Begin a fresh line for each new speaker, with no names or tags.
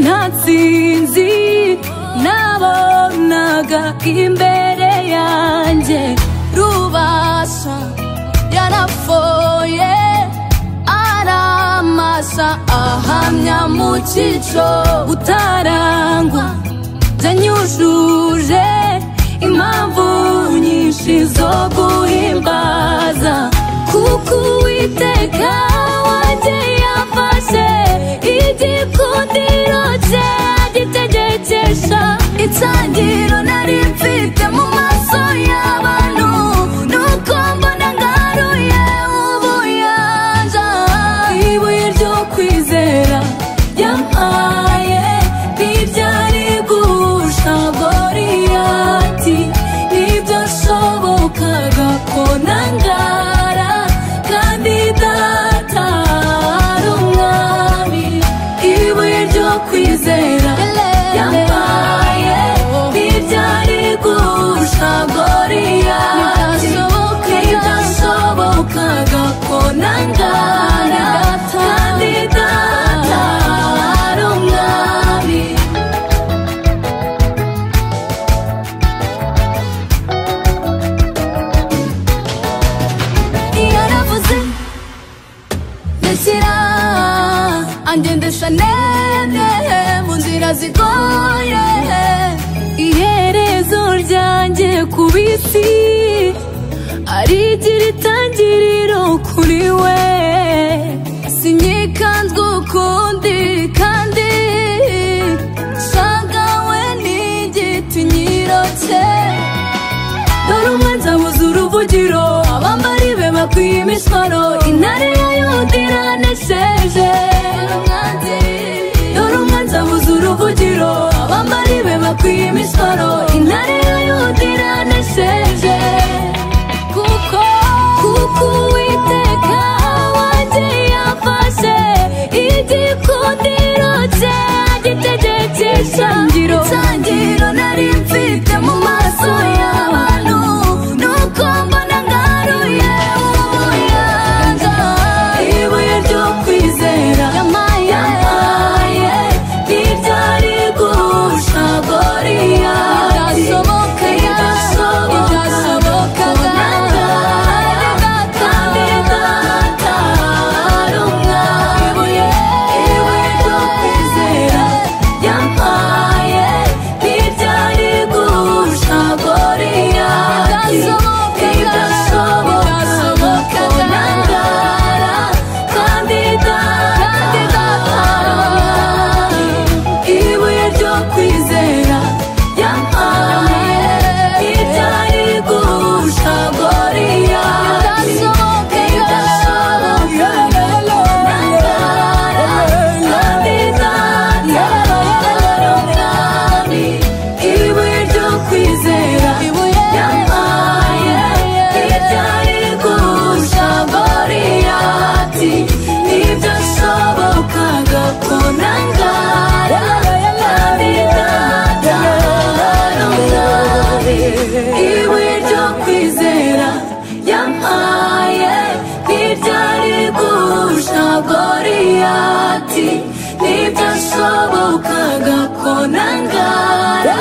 ntatsinzi nabonaga imbere yanjye rubasha yarapfoye aramasa ahamya mu cyico utarangwa byanyujuje impamvu nyinshi zo guhimbaza kuko uwiteka wanjye yafashe igikundiro cye agitegekesha itangiro nari mfite mu maso y'abantu nuko mbona ngaruye ubuyanja ibuye ryo kwizera yampaye ntibyari gusha goriyati nibyo shobokaga ko nangara kandi data ari umwami ibuye ryo kwizera yampaye ntibyari gusha goriyati ntibyashobokaga ko nangara kandi data ari umwami yaravuze rekera angendesha nene mu nzira zigoye iherezo ryanjye ku bisi arigira itangiriro kuri we sinyikanzwe ukundi kandi shagawe n'igiti nyirocye dore umwanzi abuze uruvugiro abambari be bakwiye imishwaro intare ya yuda iranesheje dore umwanzi abuze uruvugiro abambari be bakwiye imishwaro intare ya yuda iranesheje kuko kuko uwiteka wanjye yafashe igikundiro cye agitegekesha itangiriro nari mfite mu maso y'abantu nuko mbona ngaruye ubuyanja ibuye ryo kwizera yampaye ntibyari gusha goriyati ntibyashoboka nangara kandi data ari umwami ibuye ryo kwizera yampaye ntibyari gusha goriyati ntibyashoboka nangara kandi data ari umwami ibuye ryo kwizera yampaye ibyari gusha goriyati idashoboka nangara kandi data ari umwami ibuye ryo kwizera yampaye ibyari gusha goriyati ntibyashobokaga ko nangara kandi data ari umwami ibuye ryo kwizera yampaye ntibyari gusha goriyati ntibyashobokaga ko nangara